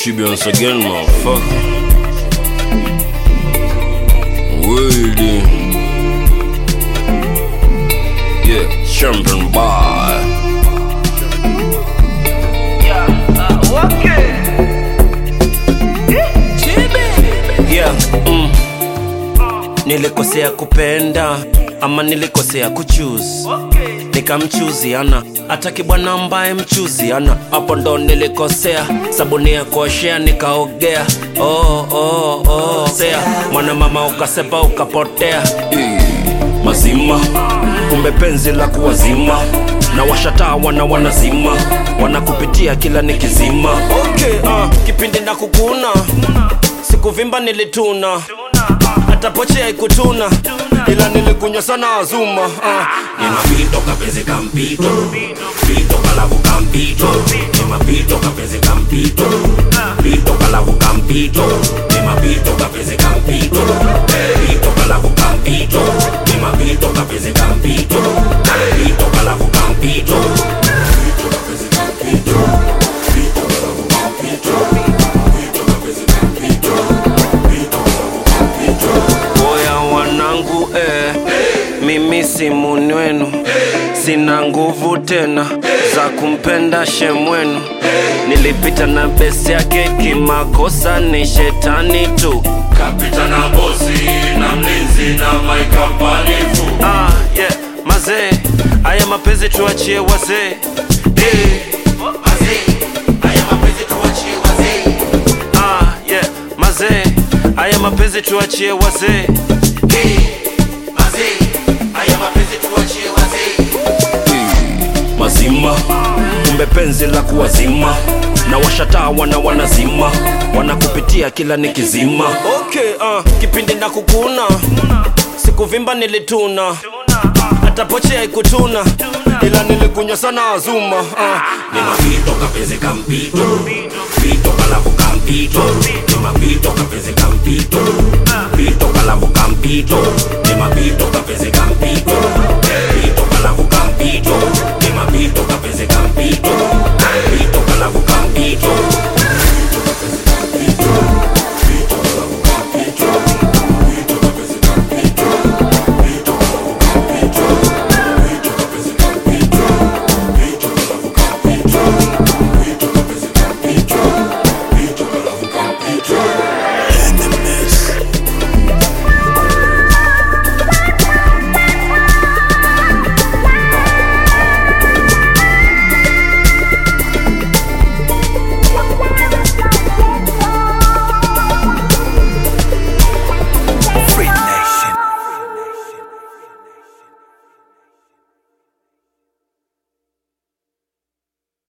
Chibi once again, motherfucker. Waiting. Yeah, champion boy. yeah, mm. nilikosea kupenda ama nilikosea kuchuse nikamchuziana ataki bwana ambaye mchuziana hapo ndo nilikosea sabuni ya kuoshea nikaogea oh, oh, oh. sea mwana mama ukasepa ukapotea Eh, mazima kumbe penzi la kuwazima na washataa wana wanazima wanakupitia kila nikizima okay, uh, kipindi na kukuna sikuvimba nilituna hata poche haikutuna ila nilikunywa sana azuma uh. Nimapito kapenzi kampito Pito kalavu kampito Nimapito kapenzi kampito Pito kalavu kampito Nimapito kapenzi kampito Pito kalavu kampito Nimapito kapenzi kampito Pito kalavu kampito Pito kapenzi kampito Pito kalavu kampito Pito kapenzi kampito Pito kalavu kampito Oya wanangu eh, mimi si muni wenu, sina nguvu tena za kumpenda shemwenu. Nilipita na besi yake kimakosa, ni shetani tu. Kapita na bosi na mlinzi na maikapanifu Ah, yeah, mazee, haya mapenzi tuachie wazee eh. Ah, yeah, mazee, haya mapenzi tuachie wazee mazima kumbe penzi la kuwazima na washataa wana wanazima wanakupitia kila nikizima okay, uh, kipindi na kukuna sikuvimba nilituna hata poche haikutuna ila nilikunywa sana azuma uh. Ni mapito kapenzi kampito Pito kalavu kampito Ni mapito kapenzi kampito Pito kalavu kampito Ni mapito kapenzi kampito